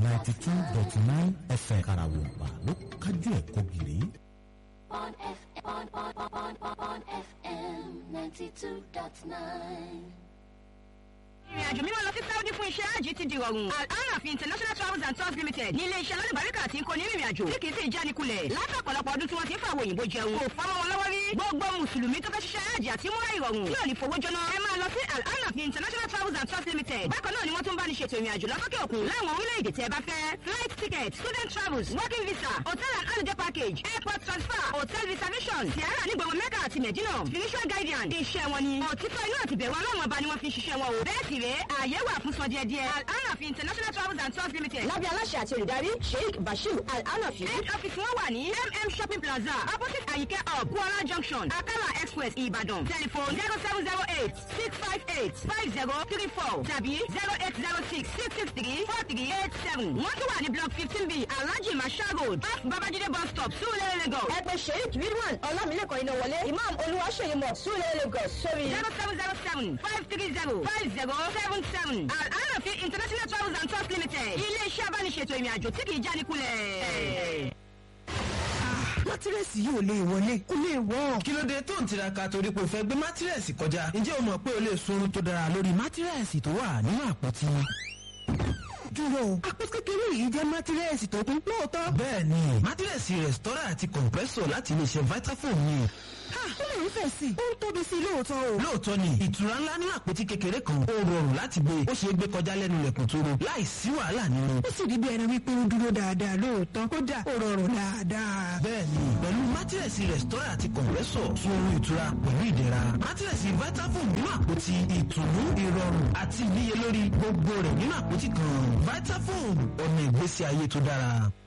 ninety two dot nine fm karawompa ló kájú ẹ̀ kọ́gìrì. on FM, on, on, on, on, on FM 92.9. ìrìn àjò mímọ́ lọ sí saudi fún iṣẹ́ àjì ti di rọrùn alhanafi international travels and tours limited ní ilé iṣẹ́ lọ́dúnbàríkà tí ń kó ní ìrìn àjò tí kì í sì jánikulẹ̀ látọ̀pọ̀lọpọ̀ ọdún tí wọ́n ti ń fàwọn òyìnbó jẹun kò fọ́mọ́ wọn lọ́wọ́ rí gbogbo mùsùlùmí tó fẹ́ ṣiṣẹ́ àjì àti múra ìrọ̀rùn tí ò ní fowó jóná ẹ máa lọ sí alhanafi international travels and tours limited bákan náà ni wọ́n tún bá ní ṣètò ìrìn àjò lọ́sọ́kẹ́ òkun láwọn orílẹ̀-èdè tẹ́ bá fẹ́ flight ticket student travels working visa hotel and holiday package airport transfer hotel reservation tiara nígbàgbọ mẹ́kà àti mẹ̀dínà spiritual guardian iṣẹ́ wọn ni òtítọ́ inú àti bẹ̀rù ọlọ́run ọba ni wọ́n fi ń ṣiṣẹ́ wọn o bẹ́ẹ̀ sì rèé ààyè wà fún sọ díẹ̀ díẹ̀ al-anafi international travels and tours limited lábẹ́ aláṣẹ àti olùdarí sheikh bashir al-anafi head office wọn wà ní mm shopping plaza opposite ayike up kuala junction akala express ibadan telephone zero seven zero eight six five eight five zero three four tàbí zero eight zero six six six three four three eight seven wọ́n tún wà ní block fifteen b alhaji masha road off babajide bus stop sulele lagos. ẹ pè sheikh ridwan ọlámilẹ́kọ̀ọ́ iná wọlé imam olúwaṣeyí mọ̀ sulele lagos sórí zero seven zero seven five three zero five zero seven seven al-anafi international travels and tours limited ilé-iṣẹ́ abániṣètò ìrìn àjò tí kì í jánikulẹ̀. mátírẹ́sì yìí ò lè wọlé kò lè wọ́. kí ló dé tó ń tiraka torí pé o fẹ́ gbé mátírẹ́sì kọjá ǹjẹ́ o mọ̀ pé o lè sunrun tó dára lórí mátírẹ́sì tó wà nínú àpótí. dúró àpótí kékeré yìí jẹ́ mátírẹ́sì tó kún lóòótọ́. bẹ́ẹ̀ni mátírẹ́sì rẹ̀stọ́rà àti compressor láti iléeṣẹ́ vitafoam ni. ha ó lè ń fẹ̀ sí i ó ń tóbi sí i lóòótọ́ o. lóòótọ́ ni ìtura ńlá ní àpótí kékeré kan ó rọrùn láti gbé ó ṣeé gbé kọjá lẹ́nu lẹ̀kùn tó ro láì sí wàhálà nínú. ó sì rí bí ẹni wípé ó dúró dáadáa lóòótọ́ kódà ó rọrùn dáadáa. bẹ́ẹ̀ni pẹ̀lú mátírẹ́sì rẹ̀stọ́rà àti compressor tún oorun ìtura pẹ̀lú ìdẹ̀ra mátírẹ́sì vitafoam nínú àpótí ìtùnú ìrọ̀rùn àti ìníyelórí gbogbo rẹ̀ nínú àpótí kan vitafoam ọ̀nà ìgbésí ayé tó dára.